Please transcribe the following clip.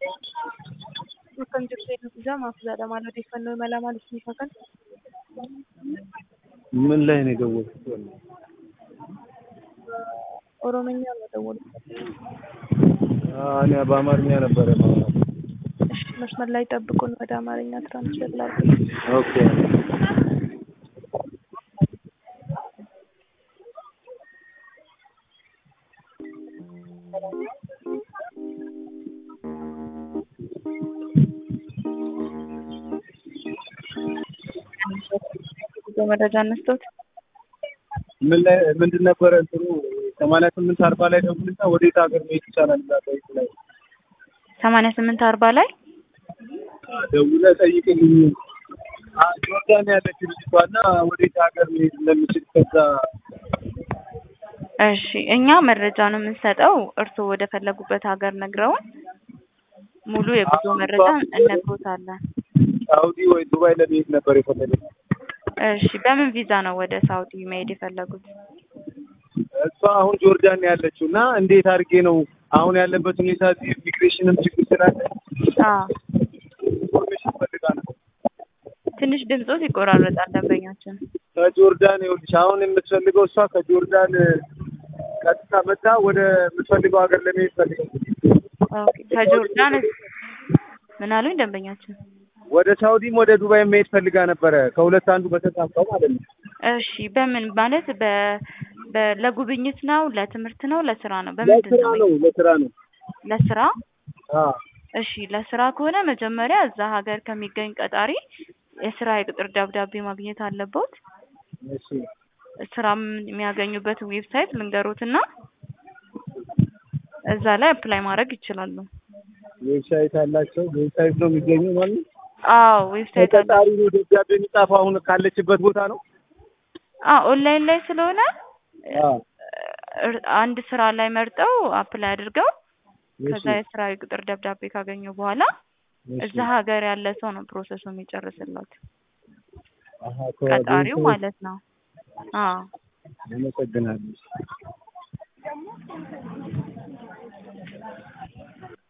Kan jirtu eebbisiisaa maaf jedhama odeeffannoo imalaa maaliif ni fakkan? ምን ላይ ነው የደወልኩት? ኦሮምኛ ነው የደወሉት። እኔ በአማርኛ ነበረ ማውራት። እሺ መስመር ላይ ጠብቁን፣ ወደ አማርኛ ትራንስሌት ላድርግ። ኦኬ መረጃ አነስቶት ምን ላይ ምንድን ነበረ እንትኑ ሰማንያ ስምንት አርባ ላይ ደውልና ወዴት ሀገር መሄድ ይቻላል እዛ ጠይቅ ላይ ሰማንያ ስምንት አርባ ላይ ደውለህ ጠይቅልኝ። አ- ጆርዳን ያለች ልጅቷና ወዴት ሀገር መሄድ እንደምችል ከዛ እሺ እኛ መረጃ ነው የምንሰጠው። እርስዎ ወደ ፈለጉበት ሀገር ነግረውን ሙሉ የጉዞ መረጃ እነግሮታለን። ሳውዲ ወይ ዱባይ ለመሄድ ነበር የፈለገች። እሺ በምን ቪዛ ነው ወደ ሳውዲ መሄድ የፈለጉት? እሷ አሁን ጆርዳን ያለችው እና እንዴት አድርጌ ነው አሁን ያለበት ሁኔታ እዚህ ኢሚግሬሽንም ችግር ስላለ አዎ ኢንፎርሜሽን ፈልጋ ነው። ትንሽ ድምፆት ይቆራረጣል ደንበኛችን። ከጆርዳን ይኸውልሽ አሁን የምትፈልገው እሷ ከጆርዳን ቀጥታ መጣ ወደ የምትፈልገው ሀገር ለመሄድ ፈልገው ኦኬ ከጆርዳን ምን አሉኝ ደንበኛችን? ወደ ሳውዲም ወደ ዱባይ መሄድ ፈልጋ ነበረ። ከሁለት አንዱ በተሳካው ማለት ነው። እሺ በምን ማለት በ በ ለጉብኝት ነው ለትምህርት ነው ለስራ ነው በምንድን ለስራ ነው? ነው ለስራ ነው። ለስራ አዎ እሺ ለስራ ከሆነ መጀመሪያ እዛ ሀገር ከሚገኝ ቀጣሪ የስራ የቅጥር ደብዳቤ ማግኘት አለበት። እሺ ስራም የሚያገኙበት ዌብሳይት ልንገሮትና እዛ ላይ አፕላይ ማድረግ ይችላሉ። ዌብሳይት አላቸው። ዌብሳይት ነው የሚገኘው ማለት ነው። አዎ ዌብሳይት አለ። ተቀጣሪ ነው ደብዳቤ የሚጻፈው አሁን ካለችበት ቦታ ነው። አዎ ኦንላይን ላይ ስለሆነ አዎ እር- አንድ ስራ ላይ መርጠው አፕላይ አድርገው ከዛ እሺ የስራ የቅጥር ደብዳቤ ካገኙ በኋላ እሺ። እዛ ሀገር ያለ ሰው ነው ፕሮሰሱ የሚጨርስላት አሃ ቀጣሪው ከዌብሳይት ማለት ነው። አዎ አመሰግናለሁ።